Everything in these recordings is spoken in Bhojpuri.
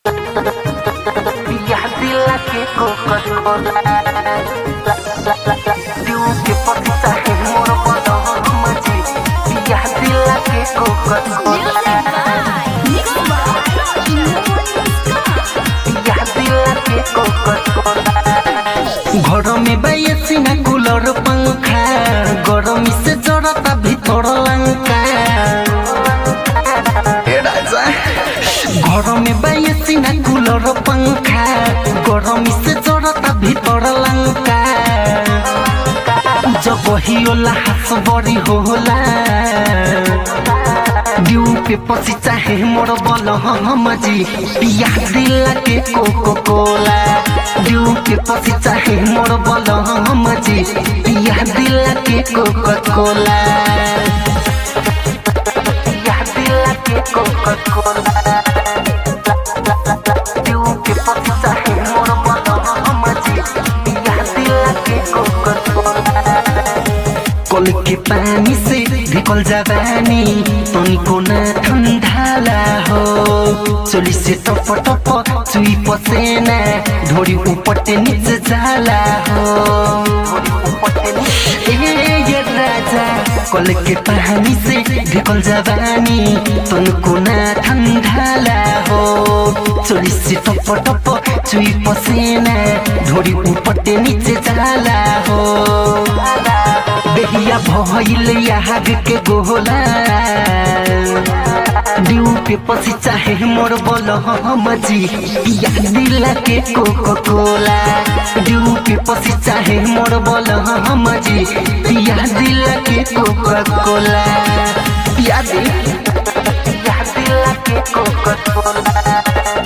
पिया दिला के कोका-कोला दिउ के पति चाहे मोर बदन मजी पिया दिला के कोका-कोला पिया दिला के कोका-कोला घर में बैसी ना कूलर पंखा गरमी से जड़ता भीतर लंका ए राजा घर में बैसी ना कूलर पंखा गरमी से जड़ता भीतर लंका जब ही होला हाथ बड़ी होला दिउ पे पसी चाहे मोर बल हम जी पिया दिला के कोको कोला दिउ पे पसी चाहे मोर बल हम जी पिया दिला के कोको कोला पिया दिला के कोको कोला दिउ के पसी चाहे मोर बल हम जी पिया दिला के कोको कोला कल के पानी से ढिकल जवानी तनिको न ठन्डाला हो चोली से टप टप चुई पसेना ढोरी उपटे नीचे जाला हो ए ये राजा कल के पानी से ढिकल जवानी तनिको न ठन्डाला हो चोली से टप टप चुई पसेना ढोरी उपटे नीचे जाला हो बेहिया भइल याद के गोला दिउ पे पसी चाहे मोर बल हम जी पिया दिला के कोको कोला दिउ पे पसी चाहे मोर बल हम जी पिया दिला के कोको कोला पिया दे पिया दिला के कोको कोला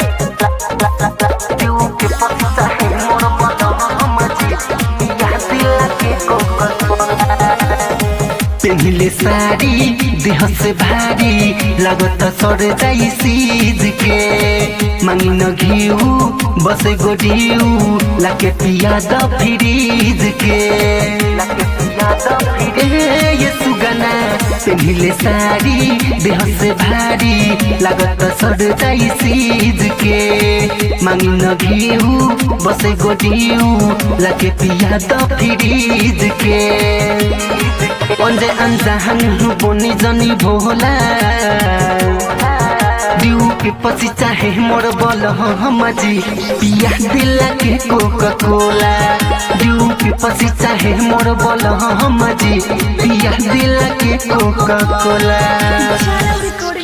दिउ के पसी चाहे मोर बल हम जी पिया दिला के कोको कोला पेन्हिले साडी देह से भारी लागत सर जाई सीज के मांगी न घिउ बसे गोडिउ लाके पिया द फ्रीज के लाके पिया द फ्रीज ए ये सुगना पेन्हिले साडी देह से भारी लागत सर जाई सीज के मांगी न घिउ बसे गोडिउ लाके पिया द फ्रीज के अन्जे अन्जान बोनी जनी भोला दिउ के पछि चाहे मोर बल हम जी पिया दिला के कोका कोला दिउ के पछि चाहे मोर बल हम जी पिया दिला के कोका कोला Channel recording